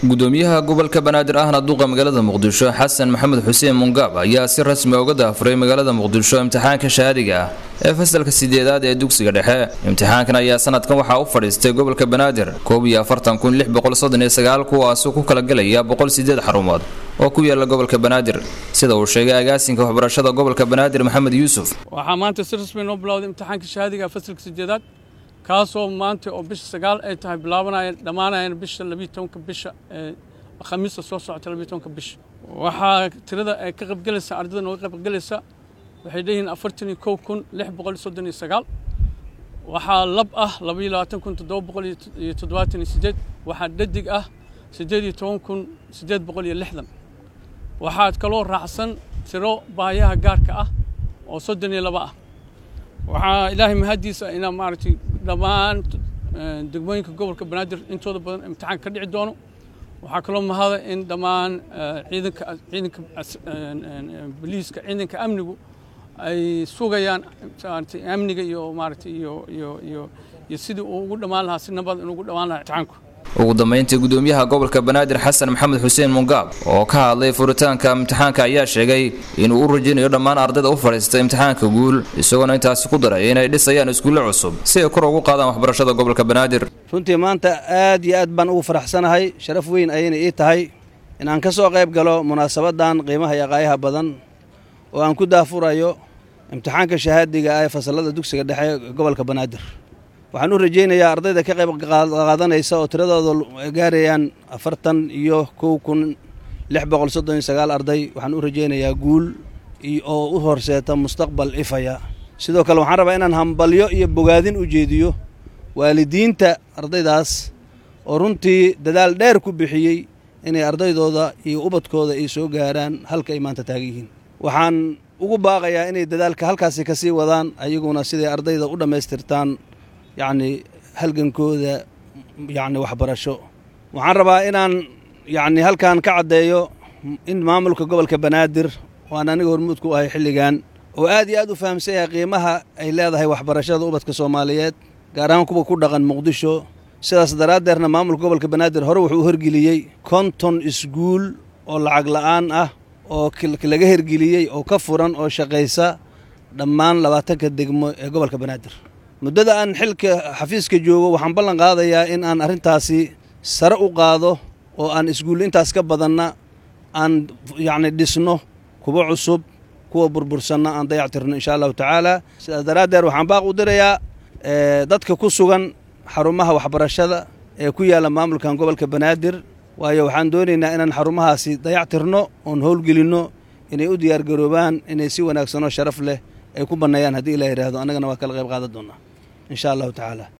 gudoomiyaha gobolka banaadir ahna duqa magaalada muqdisho xasan maxamed xuseen mungaab ayaa si rasmi uga daafuray magaalada muqdisho imtixaanka shahaadiga ah ee fasalka sideedaad ee dugsiga dhexe imtixaankan ayaa sanadkan waxaa u fadhiistay gobolka banaadir koob iyo afartan kun lix boqol soddon iyo sagaal kuwaasoo ku kala gelaya boqol sideed xarumood oo ku yaala gobolka banaadir sida uu sheegay agaasinka waxbarashada gobolka banaadir maxamed yuusuf waxaa maanta si rasmi noo bilowday imtixaanka shahaadiga fasalka sideedaad kaasoo maanta oo bisha sagaal ay tahay bilaabanaya dhammaanayana bisha labiyo tobanka bisha khamiista soo socota labiyo tobanka bisha waxaa tirada ay ka qaybgelaysa ardayda nooga qaybgelaysa waxay leeyihiin afartan iyo kow kun lix boqol soddon iyo sagaal waxaa lab ah labaiyo labaatan kun toddoba boqol iyo toddobaatan iyo sideed waxaa dhadig ah siddeed iyo toban kun siddeed boqol iyo lixdan waxaad kaloo raacsan tiro baayaha gaarka ah oo soddon iyo laba ah waxaa ilaahay mahaddiisa inaa maaragtay dhammaan degmooyinka gobolka banaadir intooda badan imtixaan ka dhici doono waxaa kaloo mahada in dhammaan ciidanka ciidanka boliiska ciidanka amnigu ay sugayaan maaragtay amniga iyo maaragtay iyo iyo iyo iyo sidii uu ugu dhammaan lahaa si nabad inuu ugu dhammaan lahaa imtixaanku ugu dambeyntii gudoomiyaha gobolka banaadir xasan maxamed xuseen mungaab oo ka hadlay furitaanka imtixaanka ayaa sheegay inuu u rajaynayo dhammaan ardayda u fadhiista imtixaanka guul isagoona intaasi ku daray inay dhisayaan iskuulle cusub si ay kor ugu qaadaan waxbarashada gobolka banaadir runtii maanta aad iyo aad baan ugu faraxsanahay sharaf weyn ayayna ii tahay in aan ka soo qayb galo munaasabadan qiimaha iyo qaayaha badan oo aan ku daafurayo imtixaanka shahaadiga ah ee fasallada dugsiga dhexe gobolka banaadir waxaan u rajaynayaa ardayda ka qayb qaadanaysa oo tiradooda gaarayaan afartan iyo kow kun lix boqol soddon iyo sagaal arday waxaan u rajaynayaa guul oo u horseeta mustaqbal ifaya sidoo kale waxaan rabaa inaan hambalyo iyo bogaadin u jeediyo waalidiinta ardaydaas oo runtii dadaal dheer ku bixiyey inay ardaydooda iyo ubadkooda ay soo gaaraan halka ay maanta taagan yihiin waxaan ugu baaqayaa inay dadaalka halkaasi ka sii wadaan ayaguna siday ardayda u dhammaystirtaan yacni halgankooda yacni waxbarasho waxaan rabaa inaan yacni halkan ka caddeeyo in maamulka gobolka banaadir waan aniga hormuud ku ahay xilligan oo aad iyo aad u fahamsan yahay qiimaha ay leedahay waxbarashada ubadka soomaaliyeed gaar ahaan kuwa ku dhaqan muqdisho sidaas daraaddeerna maamulka gobolka banaadir hore wuxuu u hergeliyey konton iskuul oo lacag la'aan ah oo laga hergeliyey oo ka furan oo shaqaysa dhammaan labaatanka degmo ee gobolka banaadir muddada aan xilka xafiiska joogo waxaan ballan qaadayaa in aan arrintaasi sare u qaado oo aan iskuul intaas ka badanna aan yacni dhisno kuwa cusub kuwa burbursanna aan dayactirno insha allahu tacaala sidaas daraaddeed waxaan baaq u dirayaa dadka ku sugan xarumaha waxbarashada ee ku yaalla maamulkan gobolka banaadir waayo waxaan doonaynaa inaan xarumahaasi dayactirno oon howlgelinno inay u diyaargaroobaan inay si wanaagsanoo sharaf leh ay ku banneeyaan haddii ilah yidhaahdo annagana waa kala qayb qaadan doonnaa insha allahu tacaala